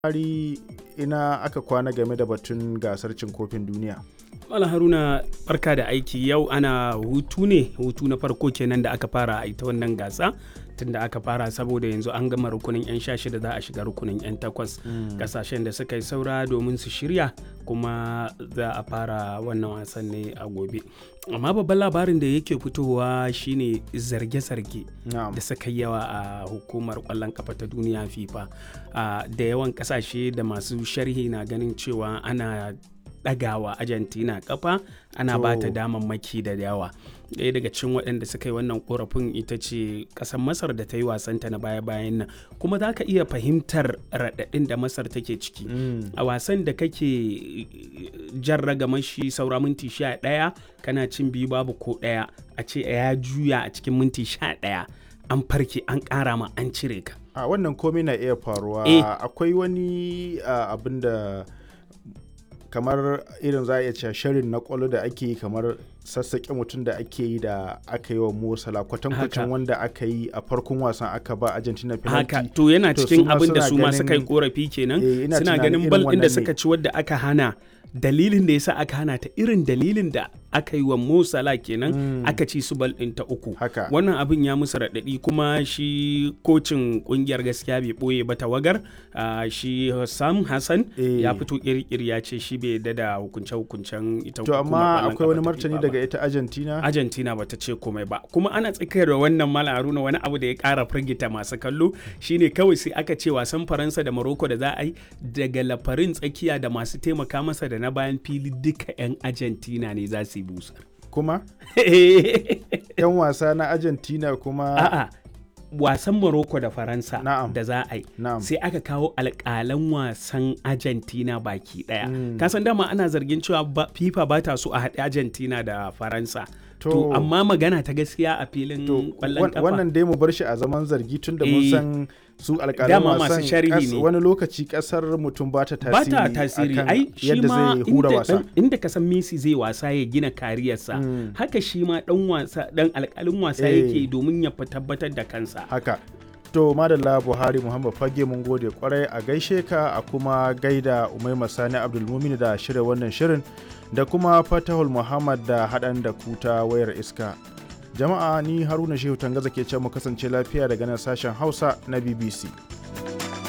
Buhari ina aka kwana game da batun gasar cin kofin duniya. Mala Haruna barka da aiki yau ana hutu ne hutu na farko kenan da aka fara a ita wannan gasa tunda aka fara saboda yanzu an gama rukunin 'yan sha shida za a shiga rukunin 'yan takwas kasashen da suka yi saura domin su shirya kuma za a fara wannan wasan ne a gobe amma babban labarin da yake fitowa shine zarge-zarge Na'am. da suka yi yawa a hukumar kwallon kafa ta duniya fifa Ah, da yawan kasashe da masu sharhi na ganin cewa ana ɗagawa argentina kafa ana ba ta To. damammaki da yawa ɗaya daga cikin waɗanda suka yi wannan korafin ita ce ƙasar masar da ta yi wasanta na baya-bayan nan kuma za ka iya fahimtar raɗaɗin da masar take ciki Mm. a wasan da kake jan ragamar shi saura minti sha ɗaya kana cin biyu babu ko ɗaya a ce ya juya a cikin minti sha ɗaya an farke an ƙara ma an cire ka A wannan komai na iya faruwa. Eh. Akwai wani ah, abin da kamar irin za a iya cewa shirin na kwallo da ake yi kamar sassaƙe mutum da ake yi da aka yi wa Mosala kwatankwacin Haka. wanda aka yi a farkon wasan aka ba Argentina penalty. haka to yana To, cikin su ma abin da suna su ma suka yi ganin- korafi kenan Eh, ina suna tunanin ganin irin bal ɗin da wannan ne. suka ci wadda aka hana dalilin da yasa aka hana ta irin dalilin da aka yi wa Mo Salah kenan Mm. aka ci su bal ɗin ta uku Haka. wannan abin ya musu raɗaɗi kuma shi kocin ƙungiyar gaskiya bai ɓoye ba tawagar ah, shi Sam Hassan Eh. ya fito ƙirƙiri ya ce shi bai yarda da hukunce-hukuncen ita To hukumar amma ƙwallon akwai ƙafa wani ta martani FIFA ba. daga ita Argentina. Argentina bata ce komai ba kuma ana tsakiyar da wannan mala haruna wani abu da ya kara firgita masu kallo shine kawai sai aka ce wasan faransa da morocco da za a yi daga lafarin tsakiya da masu taimaka masa da na bayan fili duka 'yan argentina ne za su yi busar Kuma 'yan wasa na Argentina kuma a'a wasan morocco da faransa Na'am. da za a yi Na'am. sai aka kawo alƙalan wasan argentina baki ɗaya Mm. kasan dama ana zargin cewa ba- fifa ba ta so a haɗe argentina da faransa to, To- amma magana ta gaskiya a filin to ƙwallon wan- kafa wannan dai mu bar shi a zaman zargi tun da mun Eh. san su alƙalan Dama masu wasan sharhi kas- ne. wani lokaci kasar mutum ba ta ba tasiri ta tasiri akan ai shi yadda ma zai hura inda, wasa dan- inda ka san Messi zai wasa ya gina kariyarsa Mm. haka shi ma dan wasa dan alƙalin wasa Eh. yake domin ya fi tabbatar da kansa haka to madalla buhari muhammad fage mun gode kwarai a gaishe ka a kuma gaida umaima sani abdulmumin da shirya wannan shirin da kuma fatahul muhammad da haɗan da kuta wayar iska jama'a ni haruna shehu tangaza ke ce mu kasance lafiya daga nan sashen hausa na bbc